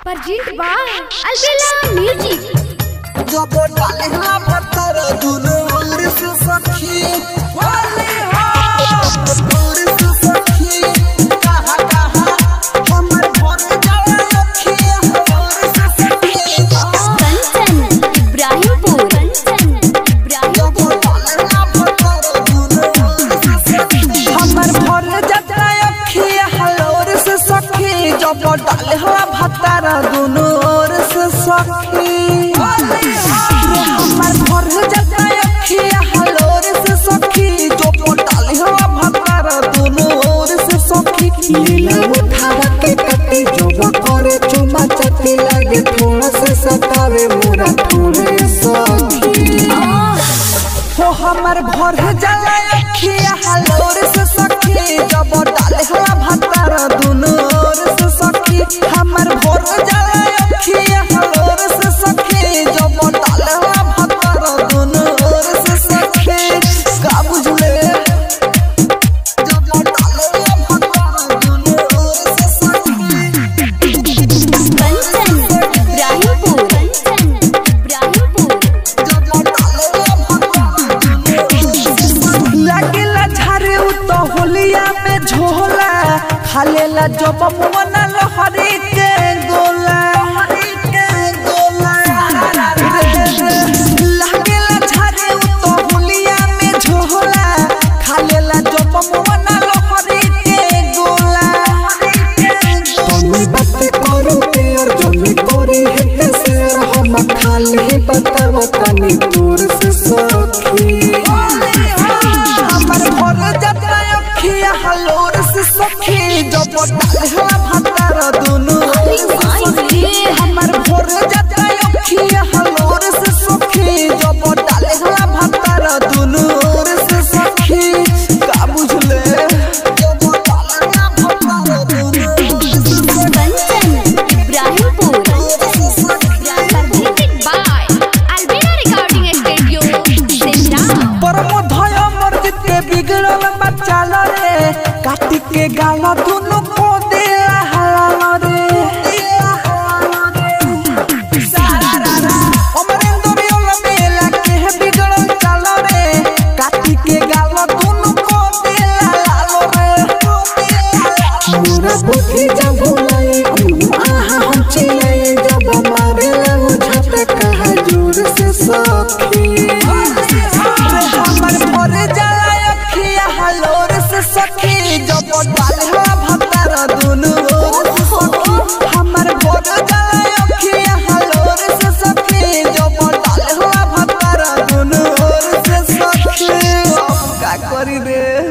Presented by Albella Music. जब डाले हाँ पत्थर दुनो उंगली से सखी वाले हाँ उंगली से सखी कहाँ कहाँ हमर भर जाए अखियाँ उंगली से सखी Kanchan, Ibrahimpur. Kanchan, जब Ibrahimpur. डाले हाँ पत्थर दुनो उंगली से सखी हमर भर जाए अखियाँ हलोर से सखी जब डाले हाँ पत्थर दुनो ओर से सखी हमर भर जाए अखियाँ हलोर से सखी जो डाले हाँ पत्थर दुनो ओर से सखी लीला उठावा के कटी जोबा करे चुमा चटी लागे थोड़ा से सतावे मोरा थोड़े सखी हो हमर भर जाला अखिया हलोर से सखी जब डाले हला भतार दुनो ओर से सखी हमर भर जाला अखिया हलोर से सखी जब डाले हला भतार दुनो ओर से सखी का बुझले जब डाले हला भतार दुनो ओर से सखी Kanchan, Ibrahimpur. Kanchan, Ibrahimpur. लागेला झारे उ तो होलिया में झोला खालेला जब मुना लहरी के गोला लागेला झारे उ तो होलिया में झोला खालेला जब मुना लहरी के गोला तनी बात करो प्यार जमी करे हेते से हम खाली बताव तनी दूर से सखी हमर घर जतरा अखिया हलोर से सखी जब डालला भतार दुनु हमर घर जतरा अखिया हलोर से सखी जब डालला भतार दुनु ओर से सखी का बुझले जब डालला भतार दुनु ओर से Kanchan, Ibrahimpur. Presented by Albella Recording Studio, Simla. परमोधय मर्जित के बिगड़ल बच्चा रे काटी के गाल दुनु को दे हलाल रे अमरेंद्र योल मेला के बिगड़ल चाल रे काटी के गाल दुनु को दे हलाल रे मोरा बुद्धि जब भुलाए आहा हम चिल्लाए जब मारे लगो झटका है जोर से सखी हमर भरे जाला अखिया हलोर से सखी जब डाले भतार दुनु ओर से सखी हमर भरे जाला अखिया हलोर से सखी जब डाले भतार दुनु ओर से सखी अब का करी रे